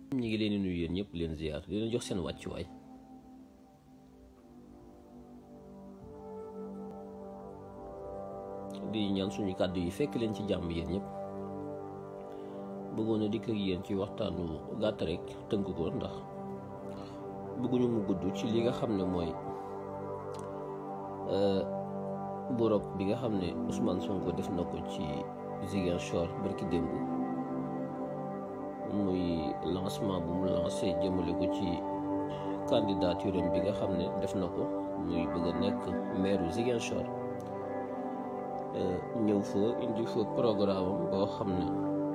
ñi ngi leen di nuyu yéen ñëpp leen ziar di leen jox seen wàccuwaay di ñaan suñu kàddu yi fekk leen ci jàmm yéen ñëpp bëggoon a dikk ak yéen ci waxtaanu gàtt rek tënk ko ndax bëgguñu mu gudd ci li nga xam ne mooy borog bi nga xam ne Ousmane Sonko def na ko ci Ziguinchor barki démb muy lancement bu mu lancé jëmale ko ci candidature am bi nga xam ne def na ko muy bëgg a nekk maire Ziguinchor ñëw fa indi fa programme am boo xam ne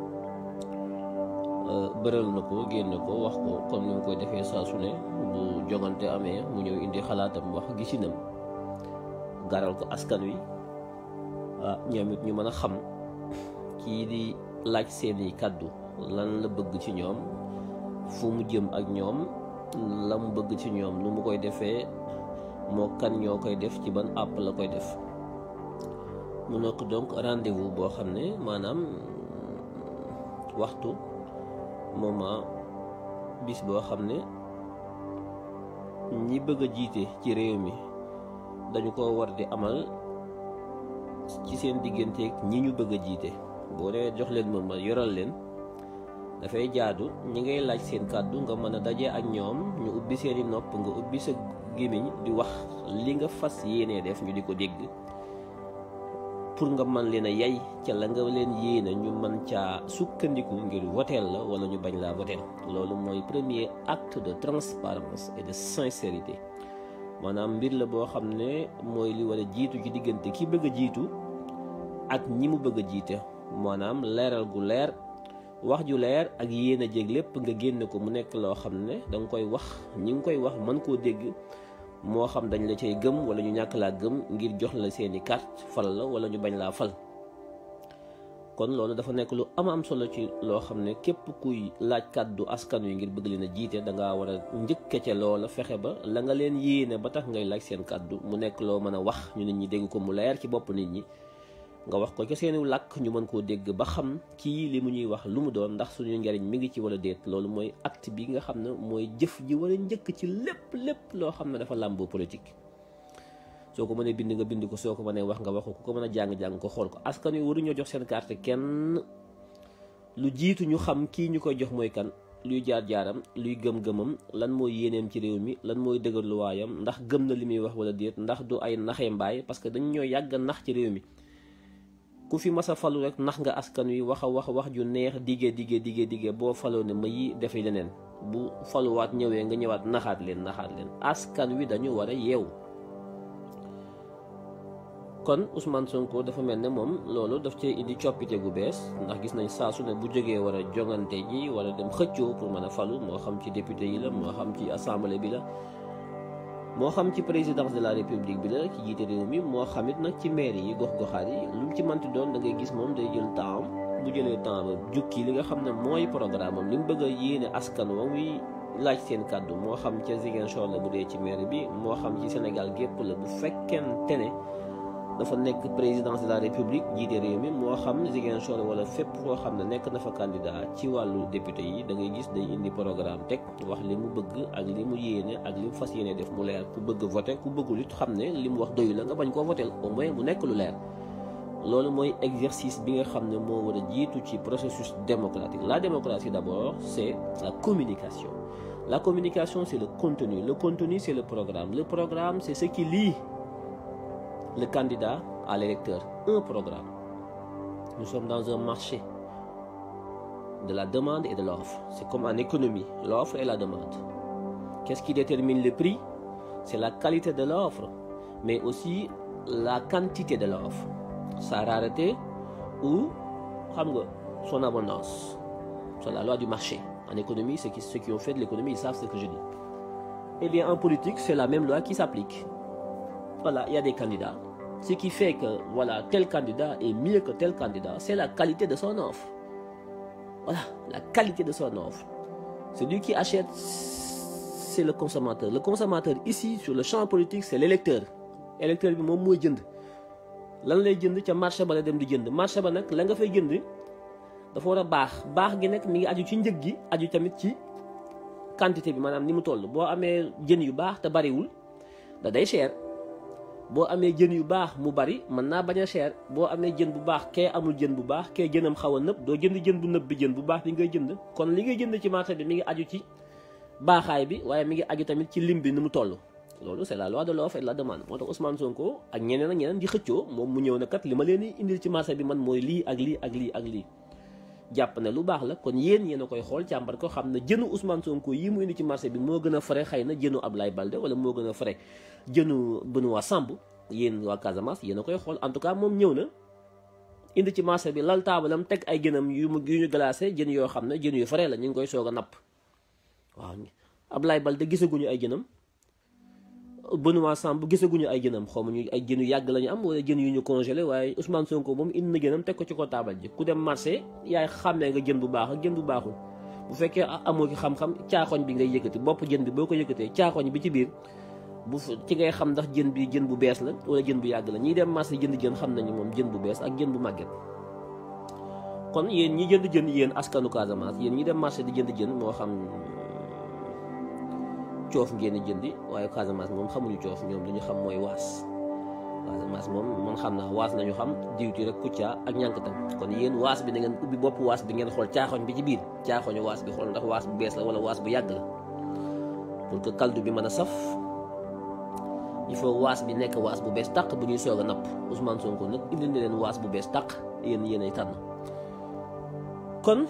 bëral na ko génne ko wax ko comme ni mu koy defee saa su ne bu jogante amee mu ñëw indi xalaatam wax gisinam garal ko askan wi ah ñoom it ñu mën a xam kii di laaj seeni kàddu lan la bëgg ci ñoom fu mu jëm ak ñoom la mu bëgg ci ñoom nu mu koy defee moo kan ñoo koy def ci ban àpp la koy def mu nekk donc rendez-vous boo xam ne maanaam waxtu moment bis boo xam ne ñi bëgg a jiite ci réew mi dañu ko war di amal ci seen digganteeg ñi ñu bëgg a jiite boo dee jox leen moom ma yoral leen dafay jaadu ñi ngay laaj seen kàddu nga mën a daje ak ñoom ñu ubbi seeni nopp nga ubbi sa gémmiñ di wax li nga fas yéenee def ñu di ko dégg pour nga mën leen a yay ca la nga leen yéene ñu mën caa sukkandiku ngir woteel la wala ñu bañ laa woteel loolu mooy premier acte de transparence et de sincérité maanaam mbir la boo xam ne mooy li war a jiitu ci diggante ki bëgg a jiitu ak ñi mu bëgg a jiite maanaam leeral gu leer wax ju leer ak yéen a jég lépp nga génne ko mu nekk loo xam ne da nga koy wax ñi ngi koy wax mën koo dégg moo xam dañ la cay gëm wala ñu ñàkk laa gëm ngir jox la seeni carte fal la wala ñu bañ laa fal kon loolu dafa nekk lu am am solo ci loo xam ne képp kuy laaj kàddu askan wi ngir bëgg leen a jiite da ngaa war a njëkke ca loola fexe ba la nga leen yéene ba tax ngay laaj seen kàddu mu nekk loo mën a wax ñu nit ñi dégg ko mu leer ci bopp nit ñi nga wax ko ca seeni làkk ñu mën koo dégg ba xam kii li mu ñuy wax lu mu doon ndax suñu njariñ mi ngi ci wala déet loolu mooy acte bi nga xam ne mooy jëf ji war a njëkk ci lépp lépp loo xam ne dafa làmboo politique soo ko mënee bind nga bind ko soo ko mënee wax nga wax ko ku ko mën a jàng-jàng ko xool ko askan wi waruñoo jox seen carte kenn lu jiitu ñu xam kii ñu koy jox mooy kan luy jaar-jaaram luy gëm-gëmam lan mooy yéeneem ci réew mi lan mooy dëgërluwaayam ndax gëm na li muy wax wala déet ndax du ay naxee mbaay parce que dañ ñoo yàgg a nax ci réew mi ku fi mas a falu rek nax nga askan wi wax a wax wax ju neex diggee diggee diggee diggee boo faloo ne ma yi defe leneen bu faluwaat ñëwee nga ñëwaat naxaat leen naxaat leen askan wi dañu war a yeewu kon Ousmane Sonko dafa mel ne moom loolu daf cee indi coppite gu bees ndax gis nañ saa su ne bu jógee war a jongante ji war a dem xëccoo pour mën a falu moo xam ci député yi la moo xam ci assemblée bi la moo xam ci présidence de la république bi la ci jiite réew mi moo xamit nag ci maire yi gox-goxaat yi lu mu ci manti doon da ngay gis moom day jël temps bu jëlee temps ba jukki li nga xam ne mooy programme am li mu bëgg a yéene askan wa muy laaj seen kàddu moo xam ca Ziguinchor la bu dee ci maire bi moo xam ci Sénégal gépp la bu fekkente ne dafa nekk présidence de la république jiite réew mi moo xam Ziguinchor wala fépp foo xam ne nekk na fa candidat ci wàllu député yi da ngay gis day indi programme teg wax li mu bëgg ak li mu yéene ak li mu fas yéene def mu leer ku bëgg voté ku bëggul it xam ne li mu wax doyu la nga bañ koo voté au moins mu nekk lu leer loolu mooy exercice bi nga xam ne moo war a jiitu ci processus démocratique la démocratie d'abord c'est la communication la communication c'est le contenu le contenu c'est le programme le programme c'est ce qui lie le candidat à l'électeur un programme nous sommes dans un marché de la demande et de l'offre c'est comme en économie l'offre et la demande qu'est-ce qui détermine le prix c'est la qualité de l'offre mais aussi la quantité de l'offre sa rareté ou xam nga son abondance c'est la loi du marché en économie ceux qui, ceux qui ont fait de l'économie ils savent ce que je dis eh bien en politique c'est la même loi qui s'applique voilà il y a des candidats ce qui fait que voilà tel candidat est mieux que tel candidat c'est la qualité de son offre voilà la qualité de son offre celui qui achète c'est le consommateur le consommateur ici sur le champ politique c'est l'électeur électeur bi moom mooy jënd lan lay jënd ca marché ba la dem di jënd marché ba nag la nga fay jënd dafa war a baax baax gi nag mi ngi aju ci njëg gi aju tamit ci quantité bi maanaam ni mu toll boo amee jën yu baax te bariwul da day cher boo amee jën yu baax mu bari mën naa bañ a cher boo amee jën bu baax kee amul jën bu baax kee jënam xaw a nëb doo jënd jën bu nëb bi jën bu baax bi ngay jënd kon li ngay jënd ci marché bi mi ngi aju ci baaxaay bi waaye mi ngi aju tamit ci lim bi ni mu toll loolu c'est la loi de l'offre et de la demande moo tax Ousmane Sonko ak ñeneen ak ñeneen di xëccoo moom mu ñëw na kat li ma leen di indil ci marché bi man mooy lii ak lii ak lii ak lii jàpp ne lu baax la kon yéen yéen a koy xool càmbar ko xam ne jënu Ousmane Sonko yi mu indi ci marché bi moo gën a frais xëy na jënu Ablaye Balde wala moo gën a frais jënu Benoît Sambou yéen waa Casamance yéen a koy xool en tout cas moom ñëw na indi ci marché bi lal taabalam teg ay gënam yu mu yu ñu glacé jën yoo xam ne jën yu frais la ñu ngi koy soog a napp waaw Ablaye Balde gisaguñu ay jënam Benoît Sambou gisaguñu ay jënam xaw ma ñu ay jën yu yàgg la ñu am wala jën yu ñu congelé waaye Ousmane Sonko moom indi na jënam teg ko ci ko taabal ji ku dem marché yaay xàmmee nga jën bu baax ak jën bu baaxul bu fekkee amoo ki xam-xam caaxoñ bi ngay yëkkati bopp jën bi boo ko yëkkatee caaxoñ bi ci biir bu ci ngay xam ndax jën bi jën bu bees la wala jën bu yàgg la ñiy dem marché jënd jën xam nañu moom jën bu bees ak jën bu màgget kon yéen ñi jënd jën yéen askanu Casamance yéen ñi dem marché di jënd jën moo xam coof ngeen jëndi waaye Casamance moom xamuñu coof ñoom lu ñu xam mooy waas Casamance moom man xam naa waas nañu xam diwti rek kuccaa ak ñànkatan kon yéen waas bi na ngeen ubbi bopp waas bi ngeen xool caaxoñ bi ci biir caaxoñu waas bi xool ndax waas bu bees la wala waas bu yàgg la pour que kaldu bi mën a saf il faut waas bi nekk waas bu bees tàq bu ñuy soog a napp Ousmane Sonko nag indi na leen waas bu bees tàq yéen yéen ay tànn kon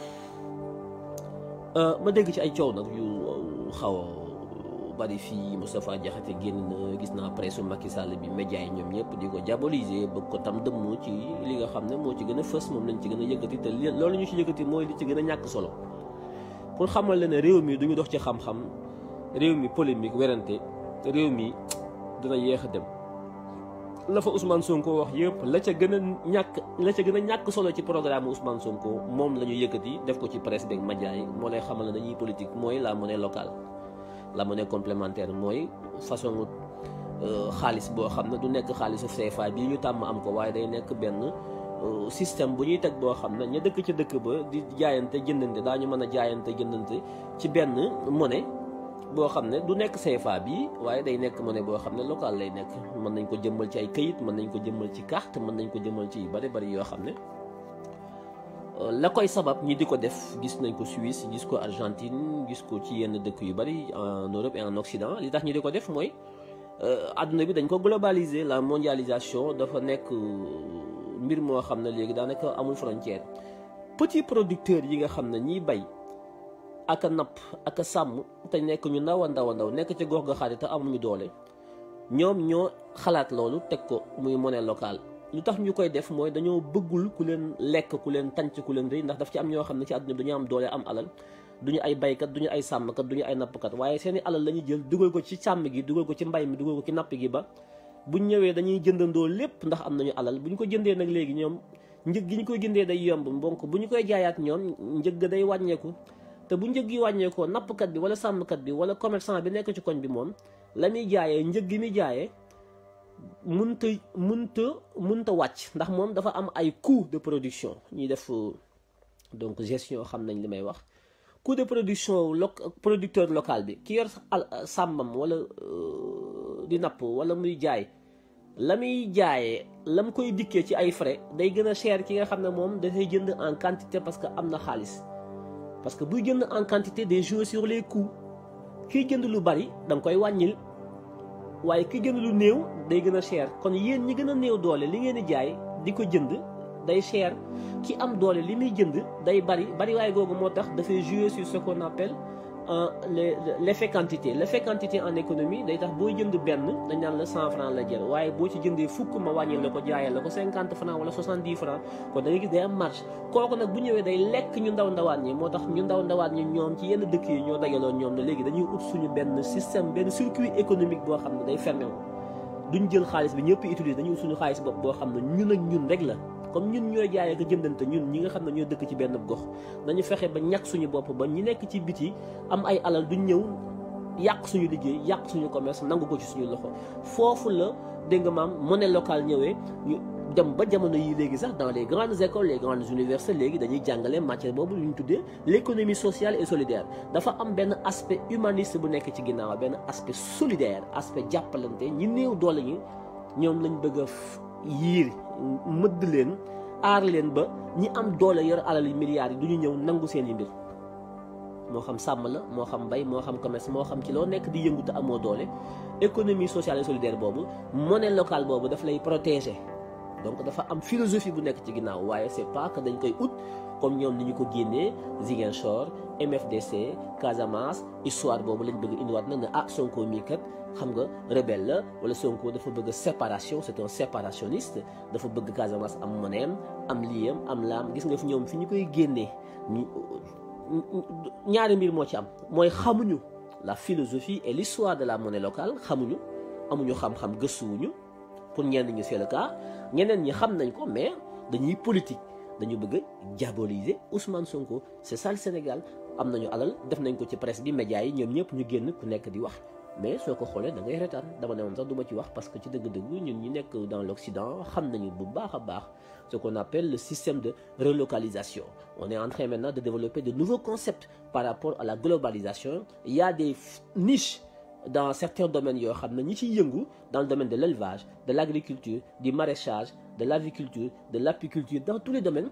ma dégg ci ay coow nag yu xaw a bari fii Moustapha Diakhaté génn na gis naa presse Macky Sall bi média yi ñoom ñëpp di ko diaboliser bëgg ko tam dëmm ci li nga xam ne moo ci gën a fës moom lañ ci gën a yëkkati te loolu ñu ci yëkkati mooy li ci gën a ñàkk solo pour xamal la ne réew mi du ñu dox ci xam-xam réew mi polémique werante réew mi dina yéex a dem la fa Ousmane Sonko wax yëpp la ca gën a ñàkk la ca gën a ñàkk solo ci programme Ousmane Sonko moom la ñu yëkkati def ko ci presse beeg média yi moo lay xamal ne dañuy politique mooy la monnaie locale la monnaie complémentaire mooy façon xaalis boo xam ne du nekk xaalisu CFA bii ñu tàmm am ko waaye day nekk benn système bu ñuy teg boo xam ne ña dëkk ca dëkk ba di jaayante jëndante daañu mën a jaayante jëndante ci benn monnaie boo xam ne du nekk CFA bii waaye day nekk monnaie boo xam ne local lay nekk mën nañ ko jëmmal ci ay këyit mën nañ ko jëmmal ci carte mën nañ ko jëmmal ci yu bari bari yoo xam ne la koy sabab ñi di ko def gis nañ ko Suisse gis ko Argentine gis ko ci yenn dëkk yu bari en Europe et en Occident li tax ñi di ko def mooy adduna bi dañ ko globaliser la mondialisation dafa nekk mbir moo xam ne léegi daanaka amul frontière petit producteurs yi nga xam ne ñiy bay ak a napp ak a sàmm te nekk ñu ndaw a ndaw a ndaw nekk ci gox ga xaati te amuñu doole ñoom ñoo xalaat loolu teg ko muy monnaie locale lu tax ñu koy def mooy dañoo bëggul ku leen lekk ku leen tànc ku leen rëy ndax daf ci am ñoo xam ne ci àdduna bi dañu am doole am alal duñu ay baykat duñu ay sàmmkat duñu ay nappkat waaye seeni alal la ñuy jël dugal ko ci sàmm gi dugal ko ci mbay mi dugal ko ci napp gi ba buñ ñëwee dañuy jëndandoo lépp ndax am nañu alal bu ñu ko jëndee nag léegi ñoom njëg gi ñu koy jëndee day yomb donc bu ñu koy jaayaat ñoom njëg day wàññeeku te bu njëg yi wàññeekoo nappkat bi wala sàmmkat bi wala commerçant bi nekk ci koñ bi moom la muy jaayee njëg gi muy jaayee munta munta munta wàcc ndax moom dafa am ay coût de production ñuy def donc gestion xam nañ li may wax coût de production lo producteur local bi ki yor sàmmam wala di napp wala muy jaay la muy jaayee la mu koy dikkee ci ay frais day gën a cher ki nga xam ne moom dafay jënd en quantité parce que am na xaalis parce que buy jënd en quantité day jouer sur les coûts kiy jënd lu bari da nga koy wàññil waaye ki gën lu néew day gën a cher kon yéen ñi gën a néew doole li ngeen di jaay di ko jënd day cher ki am doole li muy jënd day bari bari waaye googu moo tax dafay jouer sur ce qu'on appelle l'effet quantité l'effet quantité en économie day tax booy jënd benn dañ naan la cent franc la jël waaye boo ci jëndee fukk ma wàññil la ko jaayal la ko cinquante franc wala soixante-dix franc kon da ngay gis day am marge kooku nag bu ñëwee day lekk ñu ndaw ndawaan ñi moo tax ñu ndaw ndawaan ñi ñoom ci yenn dëkk yi ñoo dagaloon ñoom ne léegi dañuy ut suñu benn système benn circuit économique boo xam ne day fermé wu duñ jël xaalis bi ñëpp utiliser dañuy ut suñu xaalis bopp boo xam ne ñun ak ñun rek la comme ñun ñooy jaayee ko jëndante ñun ñi nga xam ne ñoo dëkk ci benn gox nañu fexe ba ñàkk suñu bopp ba ñi nekk ci biti am ay alal duñ ñëw yàq suñu liggéey yàq suñu commerce nangu ko ci suñu loxo foofu la dégg nga maam monnaie locale ñëwee ñu dem ba jamono yi léegi sax dans les grandes écoles les grandes universités léegi dañuy jàngale matière boobu lu ñu tuddee l'économie sociale et solidaire dafa am benn aspect humaniste bu nekk ci ginnaaw benn aspect solidaire aspect jàppalante ñi néew doole ñi ñoom lañ bëgg a yiir mëdd leen aar leen ba ñi am doole yor alal yi milliards yi du ñu ñëw nangu seen i mbir moo xam sàmm la moo xam mbay moo xam commerce moo xam ci loo nekk di yëngu te amoo doole économie sociale et solidaire boobu monnaie locale boobu daf lay protéger donc dafa am philosophie bu nekk ci ginnaaw waaye c'est pas que dañ koy ut comme ñoom ni ñu ko génnee Ziguinchor MFDC Casamance histoire boobu lañ bëgg indiwaat nag ne ah Sonko mii kat xam nga rebelle la wala Sonko dafa bëgg séparation c'est un séparationniste dafa bëgg Casamance am monnaie am liyam am laam gis nga fi ñoom fi ñu koy génnee ñaari mbir moo ci am mooy xamuñu la philosophie et l'histoire de la monnaie locale xamuñu amuñu xam-xam gëstuwuñu pour ñenn ñi c'est le cas ñeneen ñi xam nañ ko mais dañuy politique dañu bëgg a diaboliser Ousmane Sonko c'est ça le Sénégal am nañu alal def nañ ko ci presse bi médias yi ñoom ñëpp ñu génn ku nekk di wax mais soo ko xoolee da ngay retaan dama ne woon sax du ma ci wax parce que ci dëgg-dëgg ñun ñi nekk dans l'Occident xam nañu bu baax a baax ce qu'on appelle le système de relocalisation on est en train maintenant de développer de nouveaux concepts par rapport à la globalisation il y a des niches dans certains domaines yoo xam ne ñi ciy yëngu dans le domaine de l'élevage de l'agriculture du maraîchage de l'aviculture de l'apiculture dans tous les domaines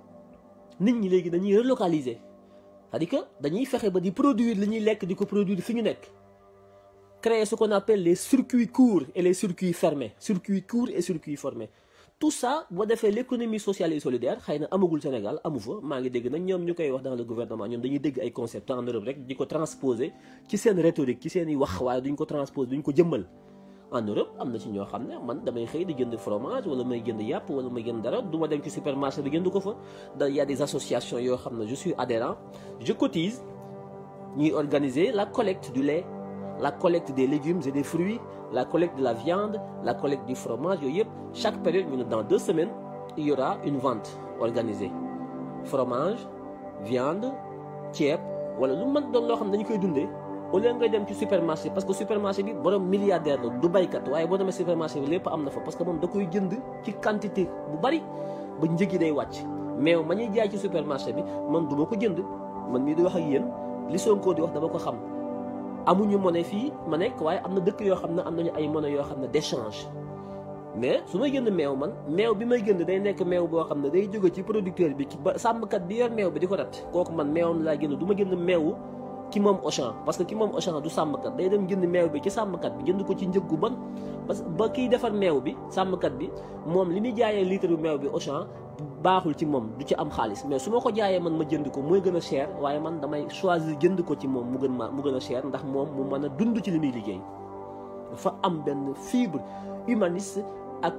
nit ñi léegi dañuy relocaliser c'est-à-dire que dañuy fexe ba di produire li ñuy lekk di ko produire fi ñu nekk créer ce qu'on appelle les circuits courts et les circuits fermés circuits courts et circuits fermés tout ça boo defee l'économie sociale et solidaire xëy na amagul Sénégal amu fa maa ngi dégg nag ñoom ñu koy wax dans le gouvernement ñoom dañuy dégg ay concepts en Europe rek di ko transposer ci seen rhétorique ci seen i wax waaye duñ ko transposer duñ ko jëmmal en Europe am na ci ñoo xam ne man damay xëy di jënd fromage wala may jënd yàpp wala may jënd dara du ma dem ci supermarché bi jënd ko fa da y a des associations yoo xam ne je suis adhérent je cotise ñuy organiser la collecte du lait la collecte des légumes et des fruits la collecte de la viande la collecte du fromage yooyu yëpp chaque période ñu ne dans deux semaines il y aura une vente organisée fromage viande ceeb wala lu mën doon loo xam ne dañu koy dundee au lieu ngay dem ci supermarché parce que supermarché bi borom milliardaire la du baykat waaye boo demee supermarché bi lépp am na fa parce que moom da koy jënd ci quantité bu bari ba njëg yi day wàcc mais ma ñuy jaay ci supermarché bi man du ma ko jënd man mii di wax ak yéen li Sonko di wax dama ko xam amuñu monnaie fii ma nekk waaye am na dëkk yoo xam ne am nañu ay monnaie yoo xam ne d'échange mais su may jënd meew man meew bi may jënd day nekk meew boo xam ne day jóge ci producteur bi ba sàmmkat bi yor meew bi di ko rat kooku man meewam laa jënd du ma jënd meewu ki moom Auchan parce que ki moom Auchan du sàmmkat day dem jënd meew bi ci sàmmkat bi jënd ko ci njëg gu bon parce que ba kiy defar meew bi sàmmkat bi moom li muy jaayee litre bu meew bi Auchan baaxul ci moom du ci am xaalis mais su ma ko jaayee man ma jënd ko mooy gën a cher waaye man damay choisir jënd ko ci moom mu gën ma mu gën a cher ndax moom mu mën a dund ci li muy liggéey dafa am benn fibre humaniste ak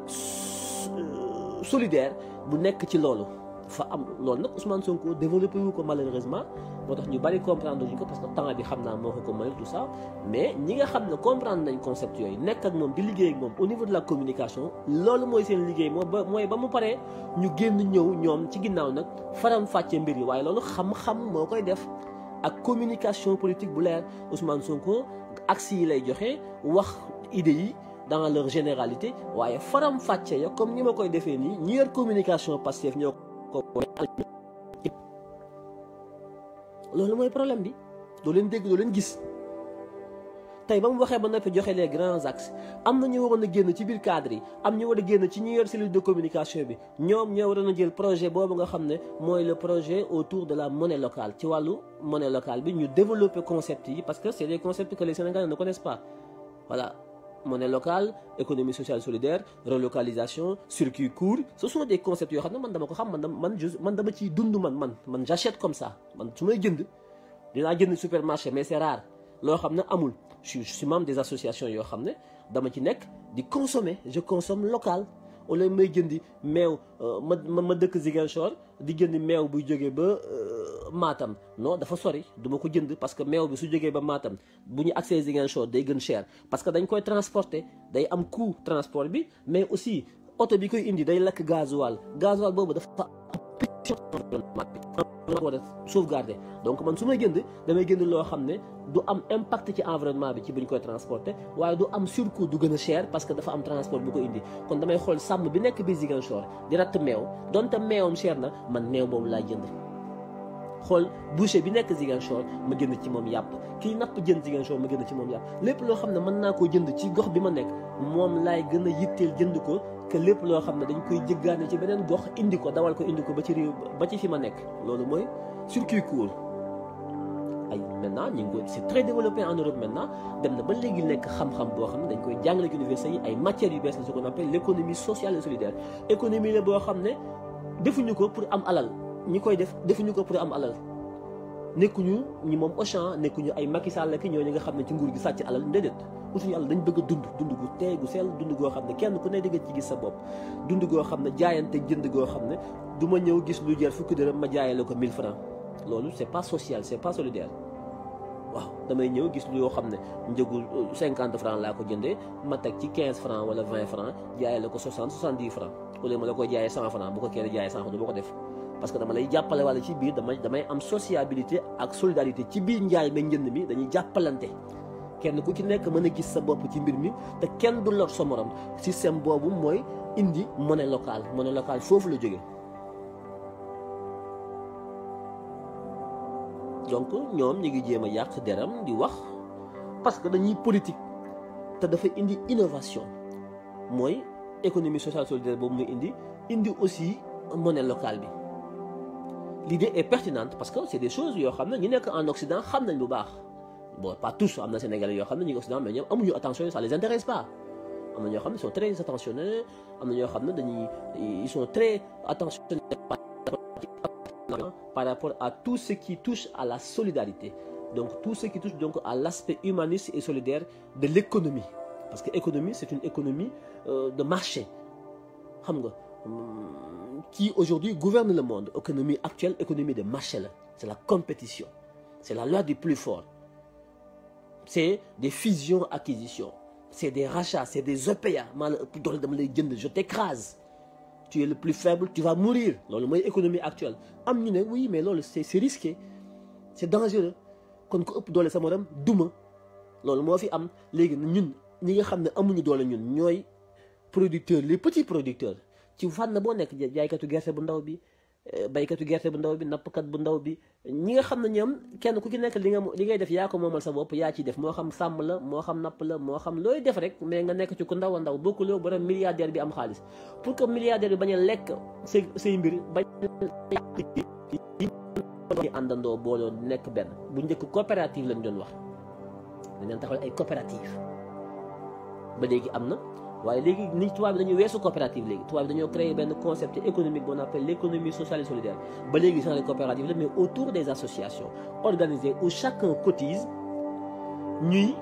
solidaire bu nekk ci loolu dafa am loolu nag Ousmane Sonko développé wu ko malheureusement moo tax ñu bari comprendre ñu ko parce que temps bi xam naa moo ko ko may tout ça mais ñi nga xam ne comprendre nañ concept yooyu nekk ak moom di liggéey ak moom au niveau de la communication loolu mooy seen liggéey moo ba mooy ba mu paree ñu génn ñëw ñoom ci ginnaaw nag faram fàcce mbir yi waaye loolu xam-xam moo koy def ak communication politique bu leer Ousmane Sonko axe yi lay joxe wax idées yi dans leur généralité waaye faram fàcce ya comme ni ma koy defee nii ñi yor communication Pastef ñoo ko loolu mooy problème bi doo leen dégg doo leen gis tey ba mu waxee ba noppi joxe les grands axes am na ñu waroon a génn ci biir cadre yi am ñu war a génn ci ñi yor cellule de communication bi ñoom ñoo waroon a jël projet boobu nga xam ne mooy le projet autour de la monnaie locale ci wàllu monnaie locale bi ñu développer concept yi parce que c'est des concepts que les Sénégalais ne connaissent pas voilà monnaie locale économie sociale solidaire relocalisation circuit court ce sont des concepts yoo xam ne man dama ko xam man man man dama ciy dund man man man j'achète comme ça man su may jënd dinaa jënd supermarché mais c'est rare loo xam ne amul je suis membre des associations yoo xam ne dama ci nekk di consommer je consomme local au lieu may jëndi meew ma ma dëkk Ziguinchor di jëndi meew buy jógee ba Matam non dafa sori duma ko jënd parce que meew bi su jógee ba Matam bu ñu accès Ziguinchor day gën cher parce que dañ koy transporter day am coût transport bi mais aussi oto bi koy indi day lakk gasoil gasoil boobu dafa war a sauvegarder donc man su may jënd damay jënd loo xam ne du am impact ci environnement bi ci bu ñu koy transporter waaye du am surcoût du gën a cher parce que dafa am transport bu ko indi kon damay xool sàmm bi nekk biir Ziguinchor di ratt meew donte meewam cher na man meew boobu laa jënd xool boucher bi nekk Ziguinchor ma jënd ci moom yàpp kii napp jën Ziguinchor ma jënd ci moom yàpp lépp loo xam ne mën naa koo jënd ci gox bi ma nekk moom laay gën a yitteel jënd ko que lépp loo xam ne dañ koy jëggaane ci beneen gox indi ko dawal ko indi ko ba ci réew ba ci fi ma nekk loolu mooy circuit court ay maintenant ñu ngi ko c'est très développé en Europe maintenant dem na ba léegi nekk xam-xam boo xam ne dañ koy jàngale ci université yi ay matières yu bees la ce qu'on appelle l'économie sociale et solidaire économie la boo xam ne defuñu ko pour am alal ñi koy def defuñu ko pour am alal nekkuñu ñi moom Auchan nekkuñu ay Macky Sall ki ñooñu nga xam ne ci nguur gi sàcc alal déedéet utuñu alal dañ bëgg a dund dund gu tey gu sell dund goo xam ne kenn ku ne di nga ci gis sa bopp dund goo xam ne jaayante jënd goo xam ne du ma ñëw gis lu jar fukki dërëm ma jaayale ko 1000 francs loolu c'est pas social c'est pas solidaire waaw damay ñëw gis lu yoo xam ne njëgu 50 francs laa ko jëndee ma teg ci 15 francs wala 20 francs jaayale ko 60 70 francs au lieu ma la koy jaayee 100 francs bu ko kenn jaayee 100 du ma ko def parce que dama lay jàppale wala ci biir damay damay am sociabilité ak solidarité ci biir njaay ma njënd mi dañuy jàppalante kenn ku ci nekk mën a gis sa bopp ci mbir mi te kenn du lor sa morom système boobu mooy indi monnaie locale monnaie locale foofu la jóge donc ñoom ñu ngi jéem a yàq deram di wax parce que dañuy politique te dafa indi innovation mooy économie sociale solidaire boobu muy indi indi aussi monnaie locale bi l'idée est pertinente parce que c'est des choses yoo xam ne ñu nekk en Occident xam nañ bu baax bon pas tous am na Sénégalais yoo xam ne ñu ngi Occident mais ñoom amuñu attention ça les intéresse pas am na ñoo xam ne ils sont très attentionnés am na ñoo xam ne dañuy ils sont très attentionnés par rapport à tout ce qui touche à la solidarité donc tout ce qui touche donc à l'aspect humaniste et solidaire de l'économie parce que économie c'est une économie euh, de marché xam nga qui aujourd'hui gouverne le monde économie actuelle économie de marché la c'est la compétition c'est la loi du plus fort c'est des fusions acquisitions c'est des rachats c'est des OPA maa la ëpp doole dama lay jënd je t'écrase tu es le plus faible tu vas mourir loolu mooy économie actuelle am ñu ne oui mais loolu c'est c'est risqué c'est dangereux kon ko ëpp doole sa morom duma loolu moo fi am léegi ñun ñi nga xam ne amuñu doole ñun ñooy producteurs les petits producteurs ci fànn boo nekk jaaykatu gerte bu ndaw bi baykatu gerte bu ndaw bi nappkat bu ndaw bi ñi nga xam ne ñoom kenn ku ci nekk li nga li ngay def yaa ko moomal sa bopp yaa ciy def moo xam sàmm la moo xam napp la moo xam looy def rek mais nga nekk ci ku ndaw a ndaw bokkuloo borom milliardaire bi am xaalis pour que milliardaire bi bañ a lekk say say mbir bañ a àndandoo booloo nekk benn bu njëkk coopérative lañ doon wax dañ leen taxawal ay coopérative ba léegi am na waaye léegi ni tubaab bi dañuy weesu coopérative léegi tubaab bi dañoo créer benn concept économique qu'on appelle l'économie sociale et solidaire ba léegi genre coopérative la mais autour des associations organisées où chacun cotise ñuy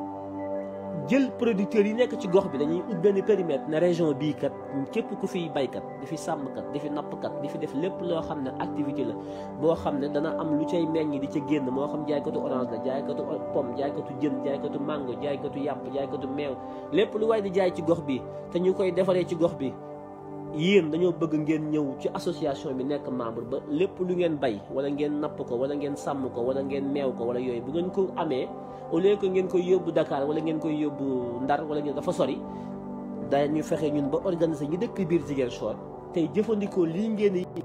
jël producteurs yi nekk ci gox bi dañuy ut benn périmètre ne région bii kat képp ku fiy baykat di fi sàmmkat di fi nappkat di fi def lépp loo xam ne activité la boo xam ne dana am lu cay meññ di ca génn moo xam jaaykatu orange la jaaykatu pomme jaaykatu jën jaaykatu mango jaaykatu yàpp jaaykatu meew lépp lu waay di jaay ci gox bi te ñu koy defaree ci gox bi yéen dañoo bëgg ngeen ñëw ci association bi nekk membre ba lépp lu ngeen bay wala ngeen napp ko wala ngeen sàmm ko wala ngeen meew ko wala yooyu bu ngeen ko amee au lieu que ngeen koy yóbbu Dakar wala ngeen koy yóbbu Ndar wala ngeen dafa sori dañu fexe ñun ba organiser ñu dëkk biir Ziguinchor tey jëfandikoo lii ngeen di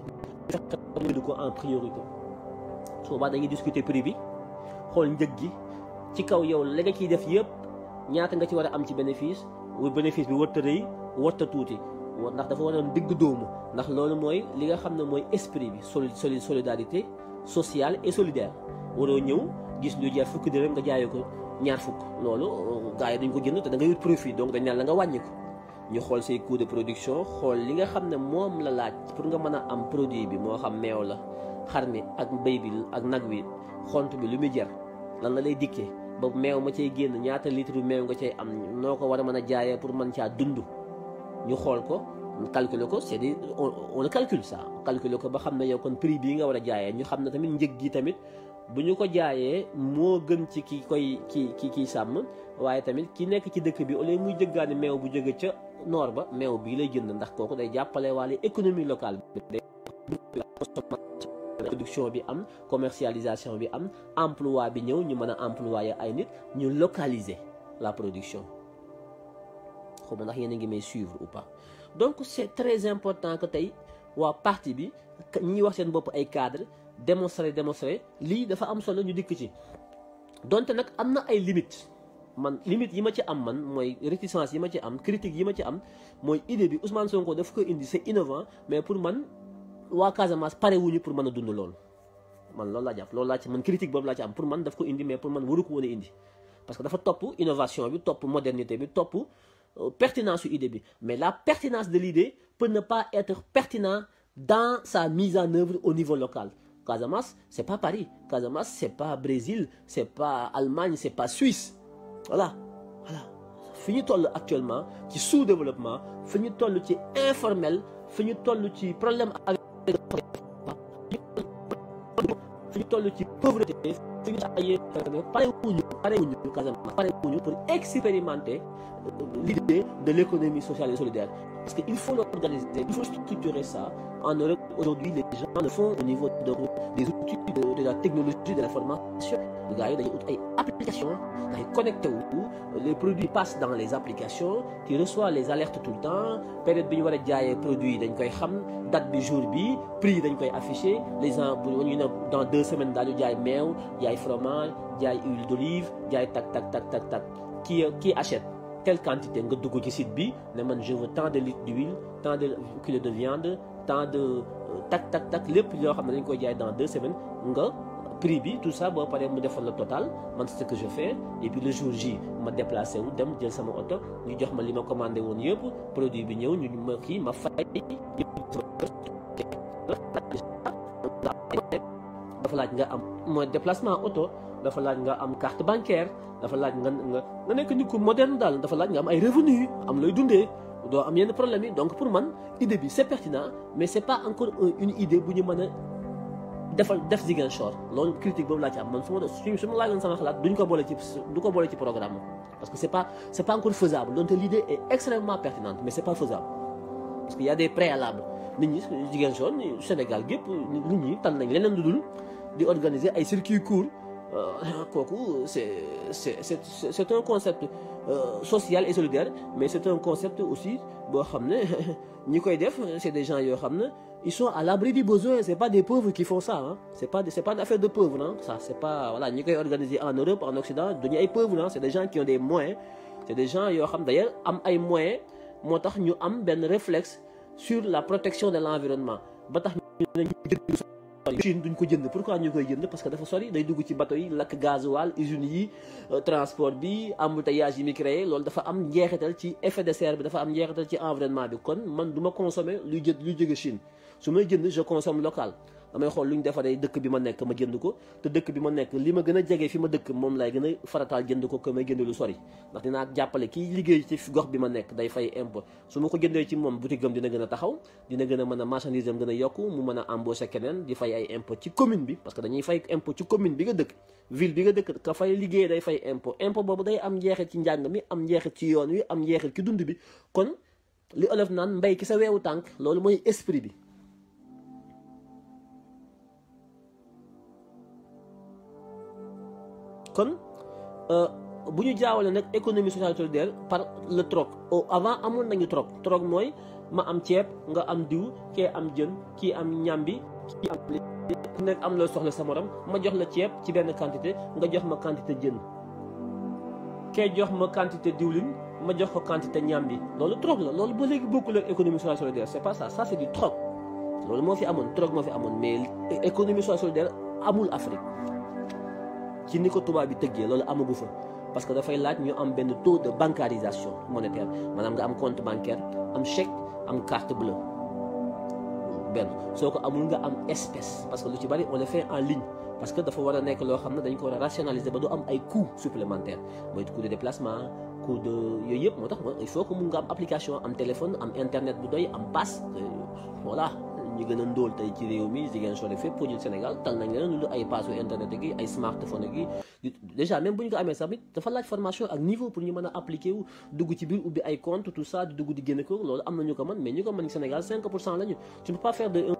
fexe ko en priorité su boobaa dañuy discuter prix bi xool njëg gi ci kaw yow la nga ciy def yëpp ñaata nga ci war a am ci bénéfice wu bénéfice bi warta rëy warta tuuti ndax dafa waroon digg dóomu ndax loolu mooy li nga xam ne mooy esprit bi soli solidarité sociale et solidaire waroo ñëw gis lu jar fukki dërëm nga jaayee ko ñaar fukk loolu gars yi dañ ko jënd te da ngay wut profit donc dañ naan la nga wàññi ko ñu xool say coût de production xool li nga xam ne moom la laaj pour nga mën a am produit bi moo xam meew la xar mi ak mbéy bi ak nag wi xont bi lu muy jar lan la lay dikkee ba meew ma cay génn ñaata litre yu meew nga cay am noo ko war a mën a jaayee pour mën caa dund ñu xool ko calculer ko c'est des on le calcule ça calculer ko ba xam ne yow kon prix bii nga war a jaayee ñu xam ne tamit njëg gi tamit bu ñu ko jaayee moo gën ci ki koy ki ki kiy sàmm waaye tamit ki nekk ci dëkk bi au lieu muy jëggaani meew bu jóge ca noor ba meew bii lay jënd ndax kooku day jàppale waale économie locale bi day production bi am commercialisation bi am emploi bi ñëw ñu mën a employer ay nit ñu localiser la production xaw ma ndax yéen a ngi may suivre ou pas donc c'est très important que tey waa parti bi ñi wax seen bopp ay cadre démontrer démontrer lii dafa am solo ñu dikk ci donte nag am na ay limites man limite yi ma ci am man mooy réticence yi ma ci am critique yi ma ci am mooy idée bi Ousmane Sonko daf ko indi c'est innovant mais pour man waa Casamance pare wuñu pour mën a dund loolu man loolu laa jàpp loolu laa ci man critique boobu laa ci am pour man daf ko indi mais pour man waru ko woon a indi parce que dafa topp innovation bi topp modernité bi topp pertinence su idée bi mais la pertinence de l'idée peut ne pas être pertinent dans sa mise en œuvre au niveau local Casamance c'est pas Paris Casamance c'est pas Brésil c'est pas Allemagne c'est pas Suisse voilà voilà fi ñu toll actuellement ci sous-développement fi ñu toll ci informel fi ñu toll ci problème avec fi ñu toll ci pauvreté fi ñu ay pare wuñu pare wuñu Casamance pare wuñu pour expérimenter l'idée de l'économie sociale et solidaire parce que il faut l'organiser il faut structurer ça en Europe aujourd'hui les gens le font au niveau de des outils de, de la technologie de l'information gars yi dañuy ut ay applications ngay connecté wu les produits passent dans les applications tu reçois les alertes tout le temps période bi ñu war a jaayee produit yi dañ koy xam date bi jour bi prix yi dañ koy afficher les gens bu ñu ne dans deux semaines daal di jaay meew jaay fromage jaay huile d'olive jaay tak tak tak tak tak qui qui achète telle quantité nga dugg ci site bi ne man je veux tant de litres d'huile tant de kilos de viande tant de tak tak tak lépp yoo xam ne dañ koy jaay dans deux semaines nga prix bi tout ça boo paree mu defal la total man c'est ce que je fais et puis le jour J ma déplacé wu dem jël sama oto ñu jox ma li ma commandé woon yëpp produit bi ñëw ñu ma kii ma fay dafa laaj nga am mooy déplacement oto dafa laaj nga am carte bancaire dafa laaj nga nga nga nekk nit ku moderne daal dafa laaj nga am ay revenus am looy dundee doo am yenn problème yi donc pour man idée bi c'est pertinent mais c'est pas encore une idée bu ñu mën a defal def Ziguinchor loolu critique boobu laa ci am man su ma su ma laajoon sama xalaat duñ ko boole ci du ko boole ci programme parce que c'est pas c'est pas encore faisable donc l'idée est extrêmement pertinente mais c'est pas faisable parce que y a des préalables nit ñi Ziguinchor Sénégal gépp nit ñi tal nañ leneen lu dul di organiser ay circuits courts kooku c'est c'est c'est c'est un concept social et solidaire mais c'est un concept aussi boo xam ne ñi koy def c'est des gens yoo xam ne ils sont à l'abri du besoin c'est pas des pauvres qui font ça hein c'est pas c'est pas une affaire de pauvres hein ça c'est pas voilà ñi koy organiser en Europe en Occident duñu ay pauvres hein c'est des gens qui ont des moyens c'est des gens yoo xam d'ailleurs am ay moyens moo tax ñu am benn réflexe sur la protection de l'environnement ba tax Chine duñ ko jënd pourquoi ñu koy jënd parce que dafa sori day dugg ci bateau yi lakk gasoil usines yi transport bi embouteillage yi mi créé loolu dafa am njeexital ci effet de serre bi dafa am njeexital ci environnement bi kon man du ma consommer luy jë luy jóge Chine su may jënd je consomme local damay xool lu ñu defaree dëkk bi ma nekk ma jënd ko te dëkk bi ma nekk li ma gën a jege fi ma dëkk moom lay gën a farataal jënd ko que may jënd lu sori ndax dinaa jàppale kii liggéey ci gox bi ma nekk day fay impôt su ma ko jëndee ci moom boutique am dina gën a taxaw dina gën a mën a marchandise am gën a yokku mu mën a embaucher keneen di fay ay impôt ci commune bi parce que dañuy fay impôt ci commune bi nga dëkk ville bi nga dëkk ka fay liggéey day fay impôt impôt boobu day am njeexit ci njàng mi am njeexit ci yoon wi am njeexit ci dund bi kon li olof naan mbay ki sa weewu tànk loolu mooy esprit bi kon bu ñu jaawale nag économie sociale solidaire par le troc au avant amoon nañu troc troc mooy ma am ceeb nga am diw kee am jën kii am ñambi kii am ku nekk am loo soxla sa morom ma jox la ceeb ci benn quantité nga jox ma quantité jën kee jox ma quantité diwlin ma jox ko quantité ñambi loolu troc la loolu ba léegi bokkul ak économie sociale solidaire c'est pas ça ça c'est du troc loolu moo fi amoon troc moo fi amoon mais économie sociale solidaire amul Afrique ci ni ko tubaab bi tëggee loolu amagu fa parce que dafay laaj ñu am benn taux de bancarisation monétaire maanaam nga am compte bancaire am chèque am carte bleue benn soo ko amul nga am espèce parce que lu ci bari on le fait en ligne parce que dafa war a nekk loo xam ne dañ ko war a rationaliser ba du am ay coûts supplémentaires mooy coût de déplacement coût de yooyu yëpp moo tax il faut que mun nga am application am téléphone am internet bu doy am passe voilà ñu gën a ndóol tey ci réew mi Ziguinchor fépp pour jël Sénégal tal nañ leen lu ay passu internet gi ay smartphone gi déjà même bu ñu ko amee sax it dafa laaj formation ak niveau pour ñu mën a appliquer wu dugg ci biir ubbi ay compte tout ça di dugg di génne ko loolu am na ñu ko mën mais ñu ko mën Sénégal 5 pour cent la ñu tu ne peux pas faire de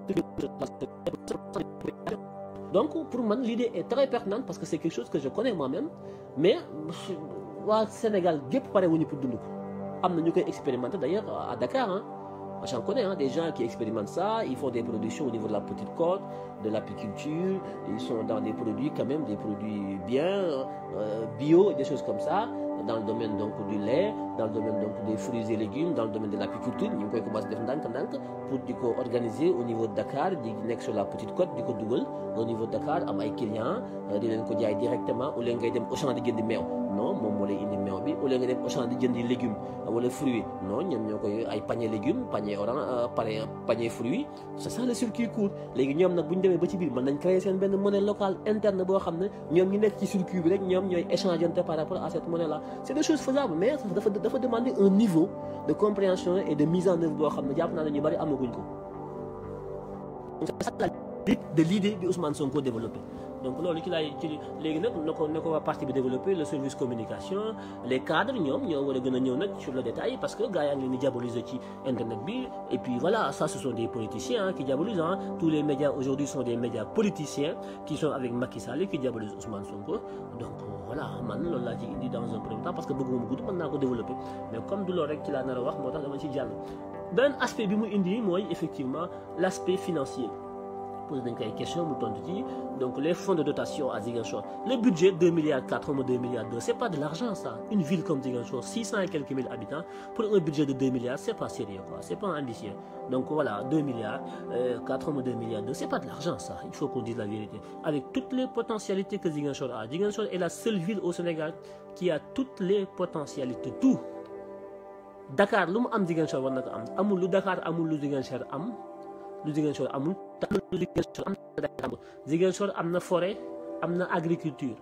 donc pour man l'idée est très pertinente parce que c'est quelque chose que je connais moi-même mais waa Sénégal gépp pare wuñu pour dund ko am na ñu koy expérimenter d'ailleurs à Dakar ah j'en connais hein, des gens qui expérimentent ça ils font des productions au niveau de la petite côte de l'apiculture ils sont dans des produits quand même des produits bien euh, bio et des choses comme ça dans le domaine donc du lait dans le domaine donc des fruits et légumes dans le domaine de l'apiculture ñu ngi koy commencé def ndànk-ndànk pour di ko organiser au niveau de Dakar di nekk sur la petite côte di ko dugal au niveau de Dakar am ay clients di leen ko jaay directement au lieu ngay dem Auchan di jëndi meew non moom moo lay indi meew bi au lieu nga dem Auchan di jëndi légumes wala fruits non ñoom ñoo koy ay panier légumes panier orange panier panier fruits c'est ça le circuit court léegi ñoom nag bu ñu demee ba ci biir mën nañ créer seen benn monnaie locale interne boo xam ne ñoom ñi nekk ci circuit bi rek ñoom ñooy échangeante par rapport à cette monnaie là c'est des choses faisables mais dafa dafa demander un niveau de compréhension et de mise en œuvre boo xam ne jàpp naa ne ñu bari amaguñ ko c'est ça la de l'idée bi Ousmane Sonko développé donc loolu ci laay ci léegi nag na ko na ko waa parti bi développé le service communication les cadres ñoom ñoo war a gën a ñëw nag sur le détail parce que gars yaa ngi leen di diaboliser ci internet bi et puis voilà ça ce sont des politiciens qui diabolisent hein. tous les médias aujourd'hui sont des médias politiciens qui sont avec Macky Sall et qui diabolisent Ousmane Sonko donc voilà man loolu laa ci indi dans un premier temps parce que bëgguma mu gudd mën naa ko développer mais comme du loolu rek ci laa nar a wax moo tax dama ci jàll benn aspect bi mu indi mooy effectivement l'aspect financier posé nañ ko ay question mu tontu ci donc les fonds de dotation à Ziguinchor le budget 2 milliards 4 ou 2 milliards 2 c'est pas de l'argent ça une ville comme Ziguinchor 600 et quelques mille habitants pour un budget de 2 milliards c'est pas sérieux quoi c'est pas ambitieux donc voilà 2 milliards euh, 4 ou 2 milliards 2 c'est pas de l'argent ça il faut qu'on dise la vérité avec toutes les potentialités que Ziguinchor a Ziguinchor est la seule ville au Sénégal qui a toutes les potentialités tout Dakar lu mu am Ziguinchor war na ko am amul lu Dakar amul lu Ziguinchor am lu Ziguinchor amul te lu Ziguinchor am na Ziguinchor am na forêt am na agriculture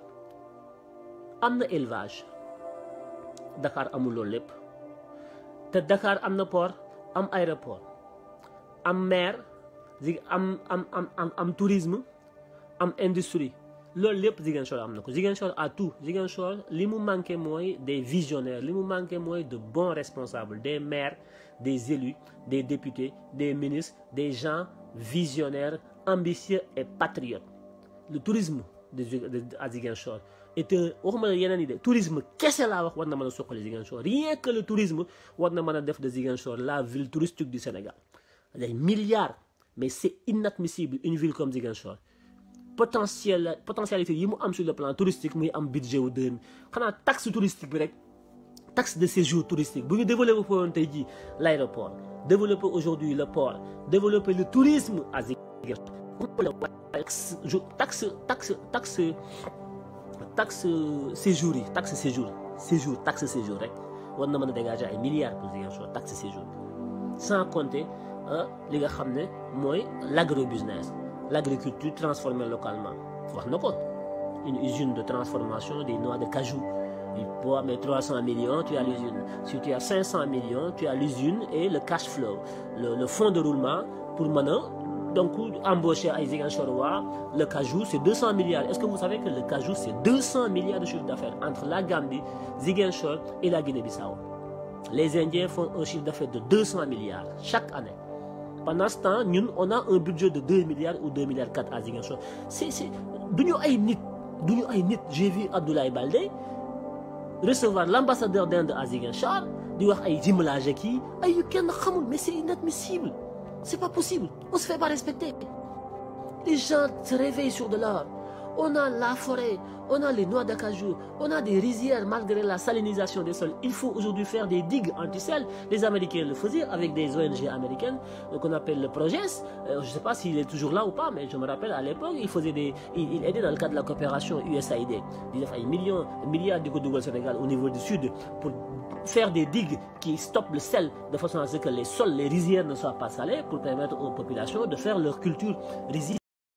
am na élevage Dakar amul loolu lépp te Dakar am na port am aéroport am mer am am am am am tourisme am industrie loolu lépp Ziguinchor am na ko Ziguinchor a tout Ziguinchor li mu manqué mooy des visionnaires li mu manqué mooy de bons responsables des maires des élus des députés des ministres des gens visionnaires ambitieux et patriotes le tourisme de à Ziguinchor est un waxuma la yeneen yi de tourisme kese laa wax war na mën a suqali Ziguinchor rien que le tourisme war na mën a def de Ziguinchor la ville touristique du Sénégal des milliards mais c'est inadmissible une ville comme Ziguinchor potentiel potentialité yi mu am sur le plan touristique muy am budget wu deux xanaa taxe touristique bi rek taxe de séjour touristique bu ñu développé woon tey jii l'aéroport développer aujourd'hui le port développer le tourisme à Ziguinchor taxe taxe taxe taxe séjour yi taxe séjour séjour taxe séjour rek war na mën a dégager ay milliards pour Ziguinchor taxe séjour sans compter li nga xam ne mooy l'agrobusiness l'agriculture transformée localement wax na ko une usine de transformation des noix de cajou boo amee 300 millions tu as l'usine si tu as 500 millions tu as l'usine et le cash flow le, le fonds de roulement pour mën a donc embaucher ay Ziguinchorois le cajou c'est 200 milliards est-ce que vous savez que le cajou c'est 200 milliards de chiffre d'affaires entre la Gambie Ziguinchor et la Guinée-Bissau les Indiens font un chiffre d'affaires de 200 milliards chaque année pendant ce temps ñun on a un budget de 2 milliards ou 2 milliards 4 à Ziguinchor c'est c'est duñu ay nit duñu ay nit j'ai vu Abdoulaye Baldé recevoir l'ambassadeur d'Inde à Ziguinchor di wax ay jumelage kii ay yu kenn xamul mais c'est inadmissible c'est pas possible on se fait pas respecter les gens se réveillent sur de l'or on a la forêt on a les noix d'acajou on a des rizières malgré la salinisation des sols il faut aujourd'hui faire des digues anti-sel les Américains le faisaient avec des ONG américaines qu'on appelle le Proges euh, je sais pas s'il est toujours là ou pas mais je me rappelle à l'époque il faisait des il, il aidait dans le cadre de la coopération USAID di def ay millions milliards di ko dugal Sénégal au niveau du sud pour faire des digues qui stoppent le sel de façon à ce que les sols les rizières ne soient pas salés pour permettre aux populations de faire leur culture rizière